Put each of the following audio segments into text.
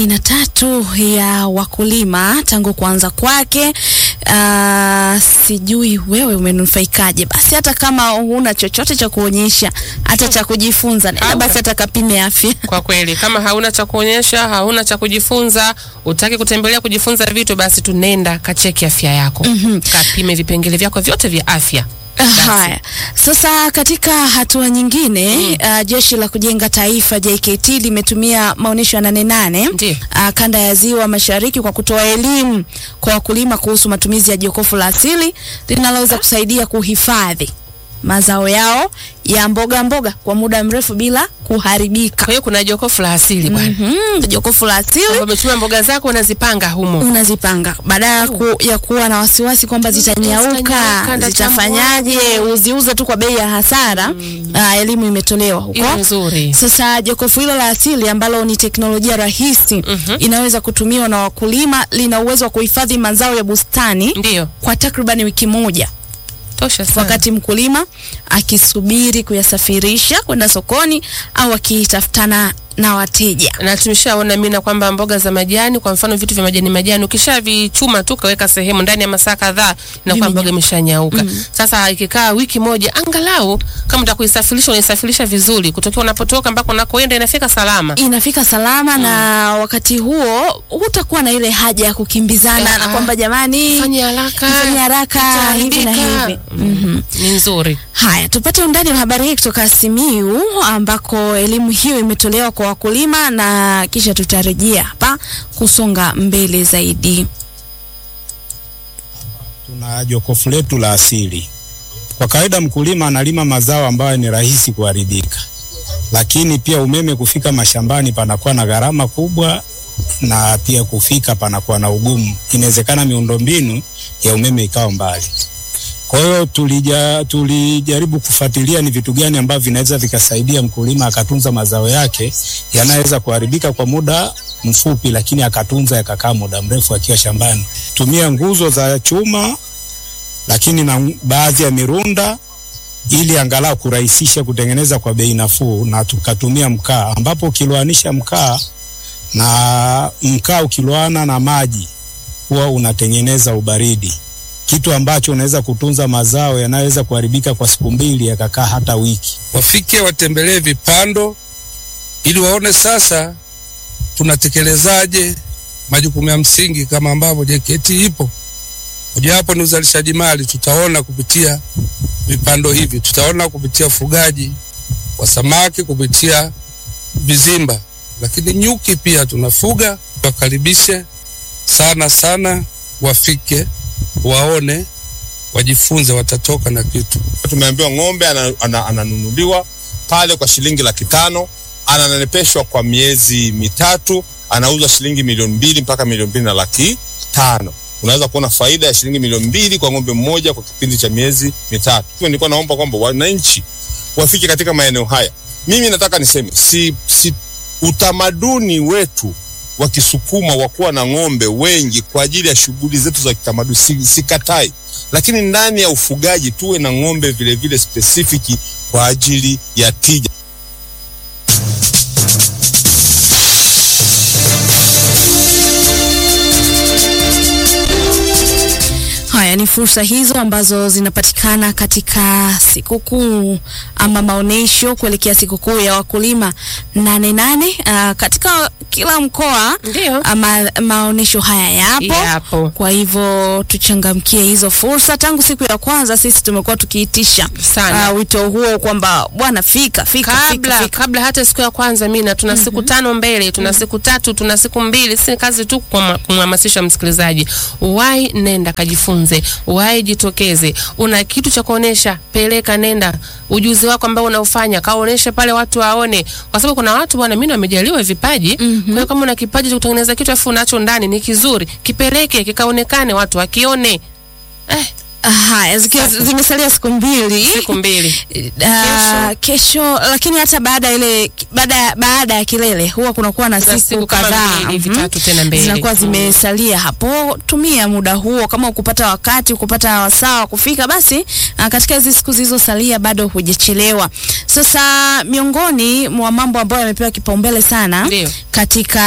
aina tatu ya wakulima tangu kuanza kwake. Uh, sijui wewe umenufaikaje? Basi hata kama huna chochote cha kuonyesha, hata cha kujifunza, nenda basi hata kapime afya. Kwa kweli kama hauna cha kuonyesha, hauna cha kujifunza, utaki kutembelea kujifunza vitu, basi tunenda kacheki afya yako, kapime vipengele vyako vyote vya afya. Haya, sasa katika hatua nyingine uh, jeshi la kujenga taifa JKT limetumia maonyesho ya nane nane Ndiyo. uh, kanda ya ziwa mashariki kwa kutoa elimu kwa wakulima kuhusu matumizi ya jokofu la asili linaloweza kusaidia kuhifadhi mazao yao ya mboga mboga kwa muda mrefu bila kuharibika. Kwa hiyo kuna jokofu la asili bwana, Mhm, jokofu la asili kwamba umechuma mboga zako unazipanga humo. unazipanga badala ya, ku, ya kuwa na wasiwasi kwamba Zitanyauka, zitanyauka, nda zitafanyaje, tambuaje. uziuze tu kwa bei ya hasara. Ah, elimu imetolewa Hiyo huko. nzuri. Sasa jokofu hilo la asili ambalo ni teknolojia rahisi inaweza kutumiwa na wakulima, lina uwezo wa kuhifadhi mazao ya bustani Ndiyo, kwa takriban wiki moja, tosha sana. wakati mkulima akisubiri kuyasafirisha kwenda sokoni au akitafutana na wateja. na tumeshaona mina kwamba mboga za majani, kwa mfano vitu vya majani majani, ukishavichuma tu kaweka sehemu ndani ya masaa kadhaa, inakuwa Vimenya- mboga imeshanyauka. Sasa ikikaa wiki moja, angalau kama utakuisafirisha unaisafirisha vizuri, kutokea unapotoka mpaka unakoenda inafika salama. inafika salama na wakati huo hutakuwa na ile haja ya kukimbizana na Ah, kwamba jamani Fanya haraka, fanya haraka hivi na itaharibika. hivi. Mm, Ni nzuri. Haya, tupate undani wa habari hii kutoka Simiu ambako elimu hiyo imetolewa kwa wakulima na kisha tutarejea hapa kusonga mbele zaidi. Tuna jokofu letu la asili. Kwa kawaida mkulima analima mazao ambayo ni rahisi kuharibika, lakini pia umeme kufika mashambani panakuwa na gharama kubwa, na pia kufika panakuwa na ugumu. Inawezekana miundombinu ya umeme ikawa mbali. Kwa hiyo tulija, tulijaribu kufuatilia ni vitu gani ambavyo vinaweza vikasaidia mkulima akatunza mazao yake yanayoweza kuharibika kwa muda mfupi, lakini akatunza yakakaa muda mrefu akiwa shambani. Tumia nguzo za chuma, lakini na baadhi ya mirunda ili angalau kurahisisha kutengeneza kwa bei nafuu, na tukatumia mkaa, ambapo ukiloanisha mkaa na mkaa ukiloana na maji huwa unatengeneza ubaridi kitu ambacho unaweza kutunza mazao yanayoweza kuharibika kwa siku mbili yakakaa hata wiki. wafike watembelee vipando ili waone sasa tunatekelezaje majukumu ya msingi kama ambavyo JKT ipo. Mojawapo ni uzalishaji mali, tutaona kupitia vipando hivi, tutaona kupitia ufugaji wa samaki kupitia vizimba, lakini nyuki pia tunafuga. Wakaribishe sana sana, wafike waone, wajifunze, watatoka na kitu. tumeambiwa ng'ombe ana- ana- ananunuliwa pale kwa shilingi laki tano ananenepeshwa kwa miezi mitatu anauzwa shilingi milioni mbili mpaka milioni mbili na laki tano unaweza kuona faida ya shilingi milioni mbili kwa ng'ombe mmoja kwa kipindi cha miezi mitatu Hivyo nilikuwa naomba kwamba wananchi wafike katika maeneo haya mimi nataka niseme si, si utamaduni wetu wa Kisukuma wa kuwa na ng'ombe wengi kwa ajili ya shughuli zetu za kitamaduni si, sikatai lakini ndani ya ufugaji tuwe na ng'ombe vile vile spesifiki kwa ajili ya tija. Haya ni fursa hizo ambazo zinapatikana katika sikukuu ama maonyesho kuelekea sikukuu ya wakulima nane nane. Uh, katika kila mkoa Ndio. ama maonyesho haya yapo. Yapo. Kwa hivyo tuchangamkie hizo fursa. Tangu siku ya kwanza sisi tumekuwa tukiitisha Sana. uh, wito huo kwamba bwana, fika fika fika, kabla fika. kabla hata siku ya kwanza mina tuna siku tano mbele tuna siku tatu tuna siku mbili si kazi tu kumha- kumhamasisha msikilizaji wai nenda kajifunze wai jitokeze una kitu cha kuonesha peleka nenda ujuzi wako ambao unaufanya kaoneshe pale watu waone kwa sababu kuna watu bwana mimi wamejaliwa vipaji kwa hiyo kama una kipaji cha kutengeneza kitu afu unacho ndani ni kizuri kipeleke kikaonekane watu wakione eh Haya, zikiwa zimesalia siku mbili siku mbili Uh, kesho lakini hata baada ya ile baada ya- baada ya kilele huwa kunakuwa na Kuna siku siku kama kadhaa mbili hivi, mhm, tatu tena mbele. zinakuwa Mm. zimesalia hapo. Tumia muda huo, kama ukupata wakati ukupata wasaa wa kufika, basi uh, katika hizi siku zilizosalia bado hujachelewa. Sasa miongoni mwa mambo ambayo yamepewa kipaumbele sana Ndio. katika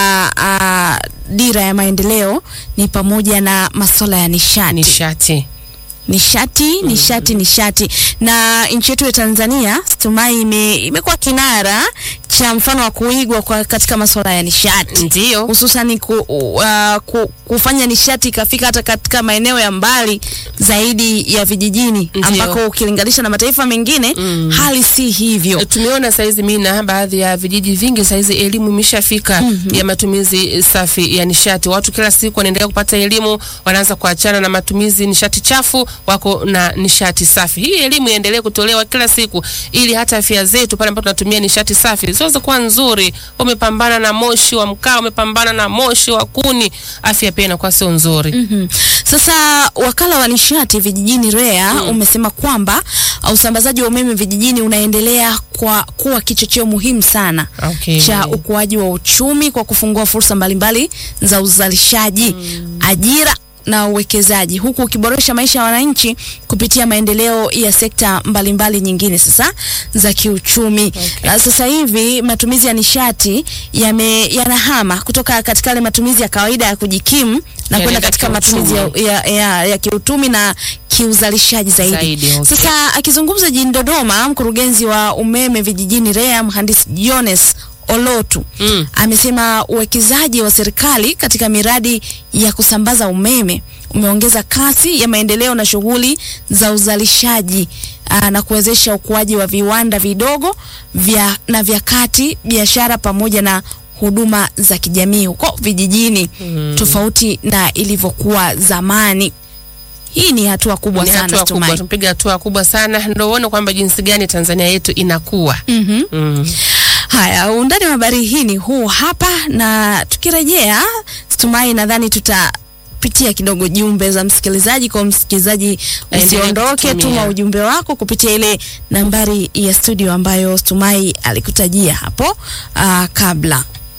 uh, dira ya maendeleo ni pamoja na masuala ya nishati nishati nishati nishati nishati na nchi yetu ya Tanzania Stumai ime, imekuwa kinara cha mfano wa kuigwa kwa katika masuala ya nishati ndio hususan ku, uh, ku, kufanya nishati ikafika hata katika maeneo ya mbali zaidi ya vijijini Ndio. ambako ukilinganisha na mataifa mengine Mm. hali si hivyo. E, tumeona saizi mina baadhi ya vijiji vingi saizi elimu imeshafika ya matumizi safi ya nishati. Watu kila siku wanaendelea kupata elimu, wanaanza kuachana na matumizi nishati chafu, wako na nishati safi. Hii elimu iendelee kutolewa kila siku, ili hata afya zetu pale ambapo tunatumia nishati safi ziweze kuwa nzuri. Umepambana na moshi wa mkaa, umepambana na moshi wa kuni, afya pia inakuwa sio nzuri. Mhm. Sasa wakala wa nishati vijijini REA umesema kwamba uh, usambazaji wa umeme vijijini unaendelea kwa kuwa kichocheo muhimu sana Okay. cha ukuaji wa uchumi kwa kufungua fursa mbalimbali za uzalishaji, ajira na uwekezaji huku ukiboresha maisha ya wananchi kupitia maendeleo ya sekta mbalimbali nyingine sasa za kiuchumi. Na sasa hivi matumizi ya nishati yame yanahama kutoka katika yale matumizi ya kawaida ya kujikimu na kwenda Yanaenda katika matumizi ya, kiuchumi. ya, ya, ya kiuchumi na kiuzalishaji zaidi. Zaidi, okay. Sasa akizungumza jijini Dodoma, mkurugenzi wa umeme vijijini REA mhandisi Jones Olotu Mm. amesema uwekezaji wa serikali katika miradi ya kusambaza umeme umeongeza kasi ya maendeleo na shughuli za uzalishaji aa, na kuwezesha ukuaji wa viwanda vidogo vya na vya kati, biashara pamoja na huduma za kijamii huko vijijini tofauti na ilivyokuwa zamani. Hii ni hatua kubwa Ni sana hatua kubwa, Stumai. tumepiga hatua kubwa sana, ndio uone kwamba jinsi gani Tanzania yetu inakuwa. Mhm. Mm. Haya, undani wa habari hii ni huu hapa, na tukirejea, Stumai, nadhani tutapitia kidogo jumbe za msikilizaji. Kwa msikilizaji, Aendelee usiondoke, kutumia. tuma ujumbe wako kupitia ile nambari ya studio ambayo Stumai alikutajia hapo aa, kabla.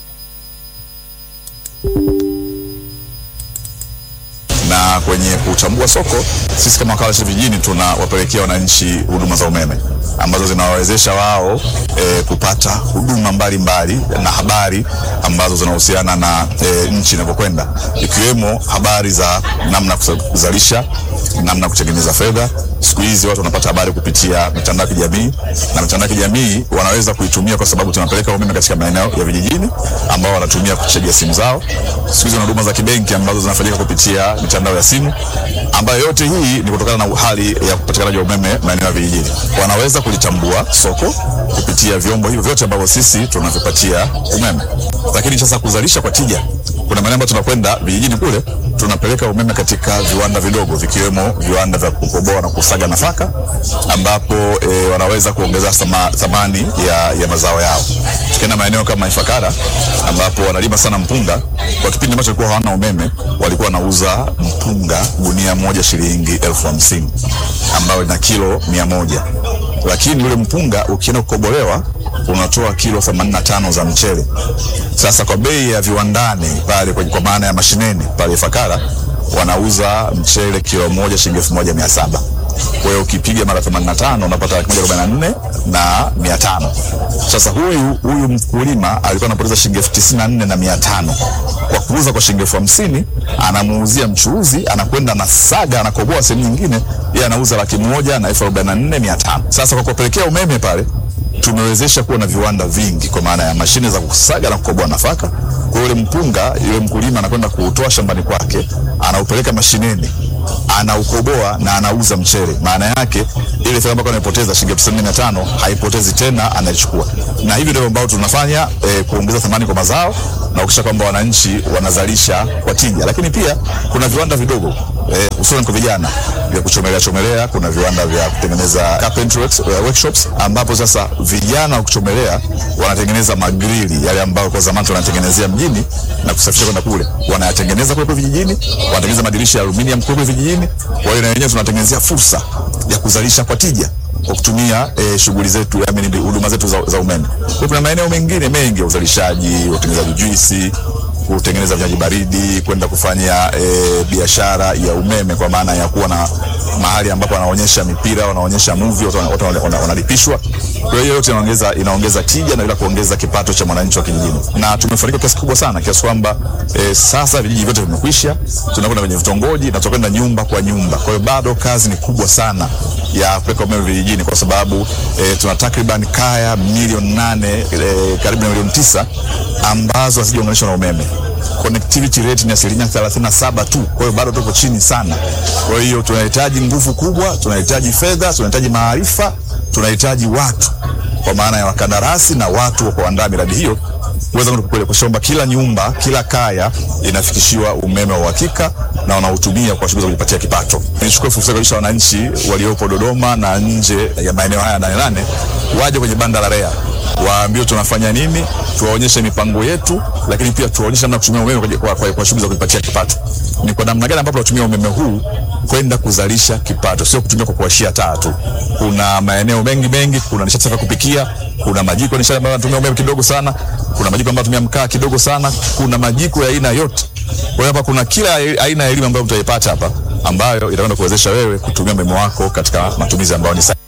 na kwenye kuchambua soko, sisi kama wakala wa nishati vijijini tunawapelekea wananchi huduma za umeme ambazo zinawawezesha wao e, kupata huduma mbalimbali na habari ambazo zinahusiana na e, nchi inavyokwenda, ikiwemo habari za namna ya kusa- kuzalisha, namna ya kutengeneza fedha. Siku hizi watu wanapata habari kupitia mitandao ya kijamii, na mitandao ya kijamii wanaweza kuitumia kwa sababu tunapeleka umeme katika maeneo ya vijijini ambao wanatumia kuchajia simu zao. Siku hizi wana huduma za kibenki ambazo zinafanyika kupitia mitandao ya simu, ambayo yote hii ni kutokana na hali ya upatikanaji wa umeme maeneo ya vijijini. Wanaweza kulitambua soko kupitia vyombo hivyo vyote ambavyo sisi tunavipatia umeme. Lakini sasa kuzalisha kwa tija, kuna maeneo ambayo tunakwenda vijijini kule tunapeleka umeme katika viwanda vidogo vikiwemo viwanda vya kukoboa na kusaga nafaka ambapo e, wanaweza kuongeza thama- thamani ya, ya mazao yao. Tukienda maeneo kama Ifakara ambapo wanalima sana mpunga, kwa kipindi ambacho walikuwa hawana umeme walikuwa wanauza mpunga gunia moja shilingi elfu hamsini ambayo ina kilo mia moja lakini ule mpunga ukienda kukobolewa unatoa kilo 85 za mchele. Sasa kwa bei ya viwandani pale kwenye- kwa maana ya mashineni pale Ifakara wanauza mchele kilo moja shilingi elfu moja mia saba. Kwa hiyo ukipiga mara 85 unapata laki moja arobaini na nne na mia tano. Sasa huyu huyu mkulima alikuwa anapoteza shilingi elfu tisini na nne na mia tano kwa kuuza kwa shilingi elfu hamsini anamuuzia mchuuzi, anakwenda na saga, anakoboa sehemu nyingine, yeye anauza laki moja na elfu arobaini na nne mia tano. Sasa kwa kuwapelekea umeme pale tumewezesha kuwa na viwanda vingi kwa maana ya mashine za kusaga na kukoboa nafaka. Kwa hiyo ule mpunga, yule mkulima anakwenda kuutoa shambani kwake, anaupeleka mashineni, anaukoboa na anauza mchele. Maana yake ile fedha ambayo anaipoteza shilingi elfu tisini na tano haipotezi tena, anaichukua. Na hivi ndivyo ambao tunafanya eh, kuongeza thamani kwa mazao kuhakikisha kwamba wananchi wanazalisha kwa tija, lakini pia kuna viwanda vidogo eh, hususan kwa vijana vya kuchomelea chomelea. Kuna viwanda vya kutengeneza carpentry works, eh, workshops ambapo sasa vijana wa kuchomelea wanatengeneza magrili yale ambayo kwa zamani tunatengenezea mjini na kusafirisha kwenda kule, wanayatengeneza kule kule vijijini, wanatengeneza madirisha ya aluminium kule kule vijijini. Kwa hiyo na wenyewe tunatengenezea fursa ya kuzalisha kwa tija kwa kutumia eh, shughuli zetu I mean, huduma zetu za, za umeme. Kwa hiyo kuna maeneo mengine mengi ya uzalishaji, utengenezaji juisi, kutengeneza vinywaji baridi, kwenda kufanya e, biashara ya umeme kwa maana ya kuwa na mahali ambapo wanaonyesha mipira, wanaonyesha movie, watu wana- watu wana- wana- wanalipishwa. Kwa hiyo yote inaongeza inaongeza tija na ila kuongeza kipato cha mwananchi wa kijijini, na tumefanikiwa kiasi kubwa sana kiasi kwamba e, sasa vijiji vyote vimekwisha, tunakwenda kwenye vitongoji na tutakwenda nyumba kwa nyumba. Kwa hiyo bado kazi ni kubwa sana ya kupeleka umeme vijijini kwa sababu e, tuna takriban kaya milioni nane e, karibu na milioni tisa ambazo hazijaunganishwa na umeme connectivity rate ni asilimia 37 tu. Kwa hiyo bado tuko chini sana. Kwa hiyo tunahitaji nguvu kubwa, tunahitaji fedha, tunahitaji maarifa, tunahitaji watu kwa maana ya wakandarasi na watu wa kuandaa miradi hiyo kuweza kwamba kila nyumba, kila kaya inafikishiwa umeme wa uhakika na wanautumia kwa shughuli za kujipatia kipato. Nichukue fursa kualisha wananchi waliopo Dodoma na nje ya maeneo haya nane nane waje kwenye banda la REA waambiwe tunafanya nini, tuwaonyeshe mipango yetu, lakini pia tuwaonyeshe namna ya kutumia umeme kwa, kwa, kwa, kwa shughuli za kujipatia kipato. Ni kwa namna gani ambapo tunatumia umeme huu kwenda kuzalisha kipato, sio kutumia kwa kuwashia taa tu. Kuna maeneo mengi mengi, kuna nishati safi ya kupikia, kuna majiko ya nishati ambayo yanatumia umeme kidogo sana, kuna majiko ambayo yanatumia mkaa kidogo sana, kuna majiko ya aina yote. Kwa hiyo hapa kuna kila aina ya elimu ambayo mtaipata hapa ambayo itakwenda kuwezesha wewe kutumia umeme wako katika matumizi ambayo ni sahihi.